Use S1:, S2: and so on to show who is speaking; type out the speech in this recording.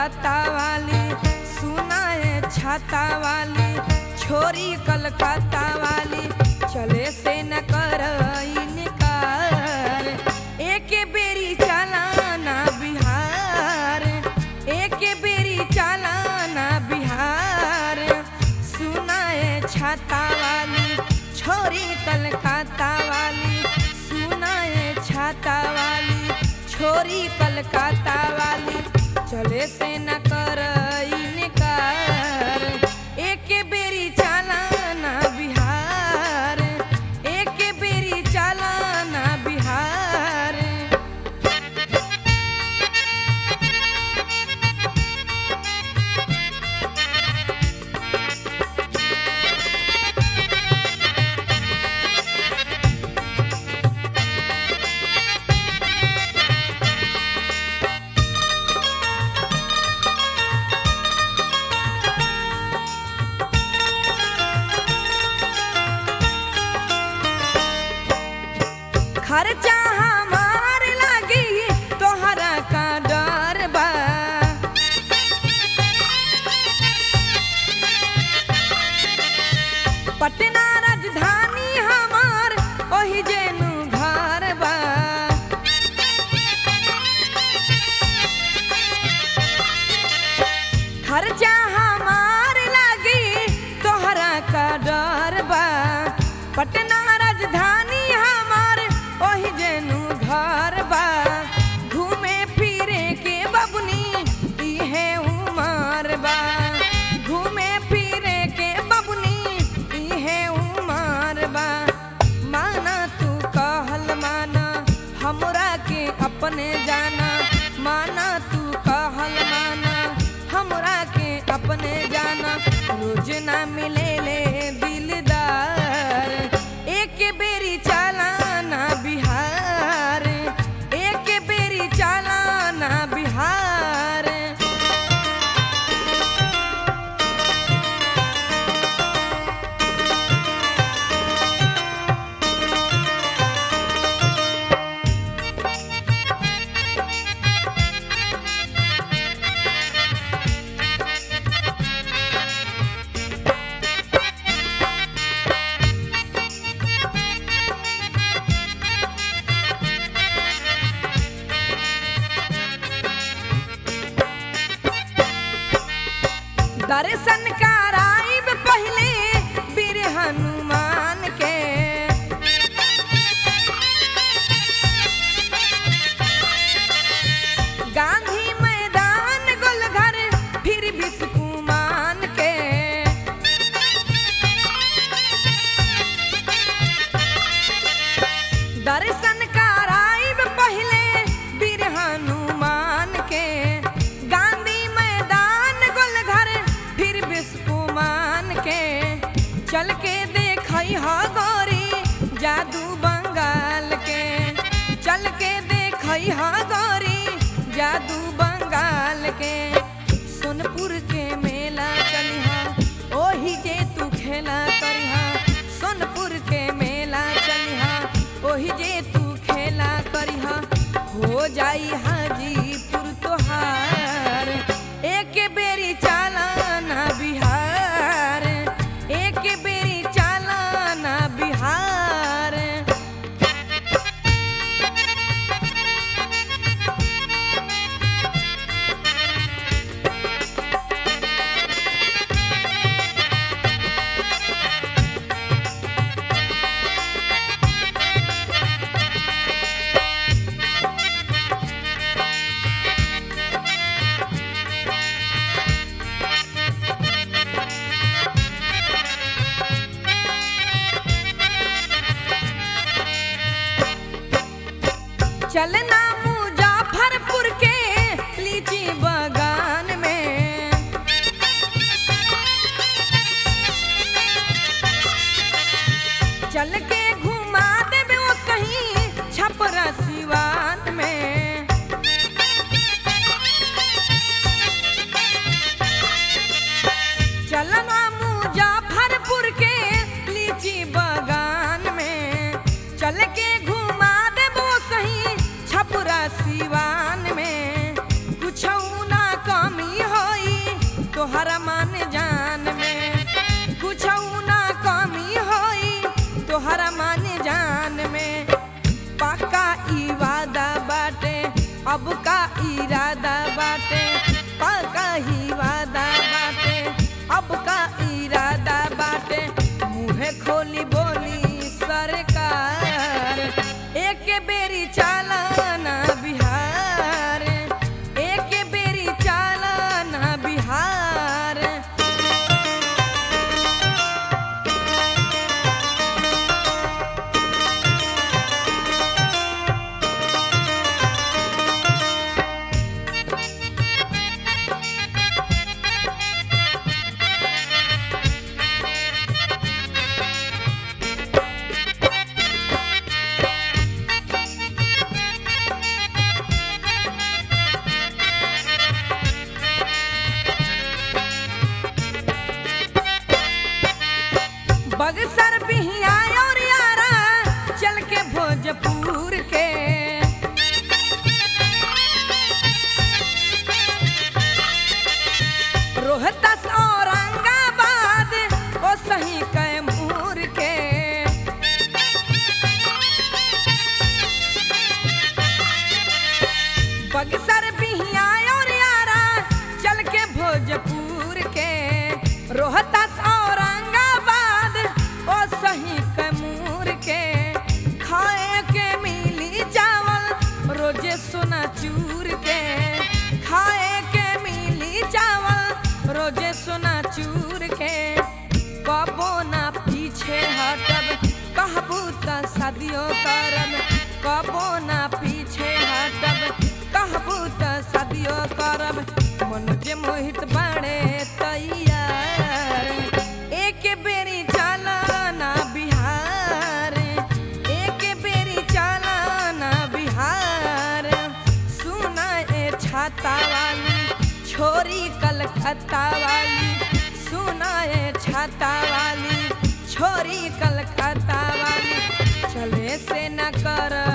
S1: कलकत्ता वाली सुनाए छाता वाली छोरी कलकत्ता वाली चले से न कर इनकार एक बेरी चलाना बिहार एक बेरी चलाना बिहार सुनाए छाता वाली छोरी कलकत्ता वाली सुनाए छाता वाली छोरी कलकत्ता वाली चले से न कर इनकार एक बेरी चलाना बिहार एक बेरी चलाना बिहार खर्चा हमार लागी तोहरा का डर बा पटना राजधानी हमार ओही जेनु घर बा खर्चा हमार लागी तोहरा का डर बा पटना राजधानी हमार ओही जेनु घर बा घूमे फिरे के बबुनी इहे उमर बा घूमे फिरे के बबुनी इहे उमर बा माना तू कहल माना हमरा के अपने जाना माना तू कहल माना हमरा के अपने जाना रोज ना मिले ले दिलदार एक बेरी चलाना बिहार एक बेरी चलाना बिहार दर्शन कराइब पहले वीर हनुमान के गांधी मैदान गोलघर फिर बिस्कुमान के दर्शन कराइब पहले वीर हनुमान के गांधी मैदान गोलघर फिर बिस्कुमान के चल के देखई ह गौरी जादू बंगाल के चल के देखई ह गौरी जादू बंगाल के सोनपुर के मेला चलिहा ओही जे तू खेला करिहा सोनपुर के मेला चलिहा ओही जे तू खेला करिहा हो जाई हाजीपुर तोहार एक बेरी चालाना बिहार एक बेरी चालाना बिहार मुहे खोली बोली सरकार एक बेरी चालाना बिहार एक बेरी चालाना बिहार बगसर बिहिया और यारा चल के भोजपुर के रोहतस औरंगाबाद ओ सही कैमूर के बगसर बिहिया और यारा चल के भोजपुर के रोहतस औरंगाबाद ओ सही कैमूर के खाए के मिली चावल रोजे सोना चूर के खाए के मिली चावल रोजे सोना चूर के कबो ना पीछे हटब कहबू त शादियों करब कबो ना पीछे हटब कहबू त शादियों करब मन जे मोहित बाड़े तैयार एक बेरी चालाना बिहार एक बेरी चालाना बिहार सुना ए छाता वाली छोरी कलकत्ता वाली सुना ए छाता वाली छोरी कलकत्ता वाली चले से न कर